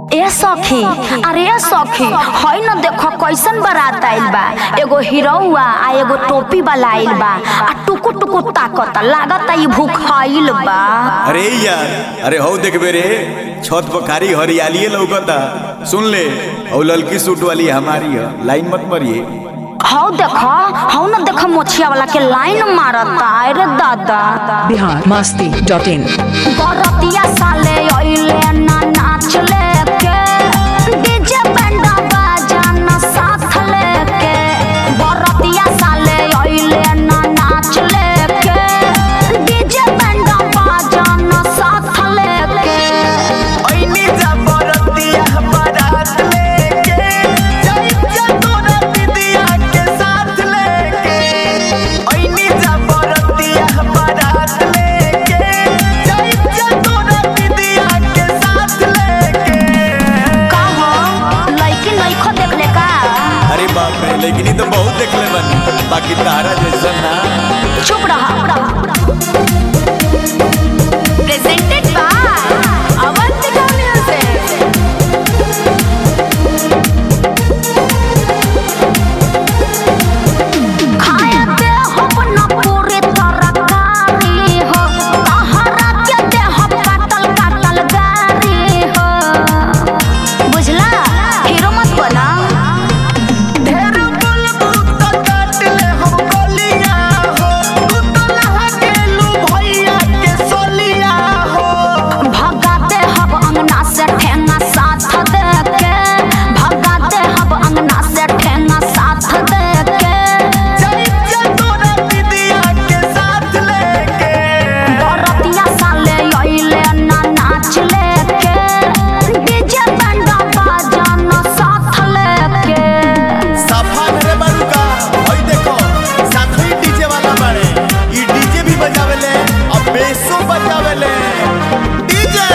ए सखी अरे ए सखी हई न देखो कैसन बारात आइल बा एगो हीरोआ आ एगो टोपी वाला आइल बा आ टुकु टुकु ताकत लागत ई भूखाइल बा अरे यार अरे हौ देखबे रे छत पर कारी हरियाली लौकता सुन ले औ ललकी सूट वाली हमारी है लाइन मत मरिए हौ देखो हौ न देखो मोछिया वाला के लाइन मारता अरे दादा बिहार मस्ती डॉट इन बरतिया साले अइले ना नाच लेके डीजे बैंड बाजा ना साथ लेके बरतिया साले अइले ना नाच लेके डीजे बैंड बाजा ना साथ लेके ओइनी जबरतिया बारात लेके जाइजा तोरा दीदिया के साथ लेके ओइनी जबरतिया बारात लेके जाइजा तोरा दीदिया के साथ लेके का हो लइकी नइखो देखले का अरे बाप रे लेकिन ई तो बहुत देखले बनी बाकी तारा जैसा ना चुप रहा प्रेजेंटेड बाय अवंतिका म्यूजिक खाए दे हम न पूरी तरकारी हो तहरा के दे हम काटल काटल गारी हो बुझला हीरो मत बना ढेर बुलबुल तो काट ले हम गलिया हो तू तो लहा गेलू भैया के सोलिया हो भगाते हब अंगना से ठेंगा साथ दे के भगाते हब अंगना से ठेंगा साथ दे के जाइजा तोरा दीदिया के साथ लेके बरतिया साले अइले ना नाच लेके डीजे बैंड बाजा ना साथ लेके सफा रे बड़ुका ओई देखो साथी डीजे वाला बाड़े ई डीजे भी बजावेले और बेसो बजावेले डीजे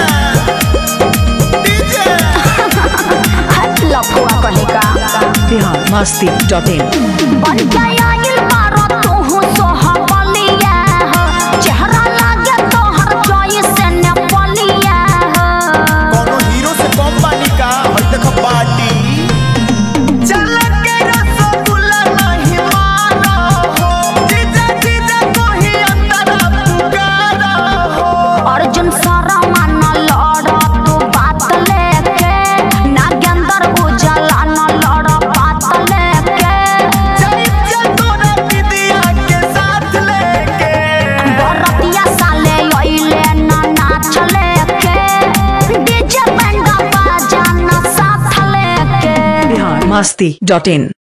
डीजे हट लफुआ कहेगा बिहार मस्ती डॉट इन बन गया इल मारो तू हूँ सोहबलिया हो चेहरा लागे तोहर चॉइस ने पलिया हो कोनो हीरो से कम पानी का ओई देखो पार्टी चल के रसगुल्ला नहीं मानो हो जीजा जीजा कोही अंदर पुकारा हो अर्जुन सारा माना लड़ा तू बात लेके नागेंद्र उजाला न लड़ा बात लेके जाइजा तोरा दीदिया के साथ लेके बरतिया साले अइले ना नाच लेके डीजे बैंड बाजा ना साथ लेके बिहार मस्ती डॉट इन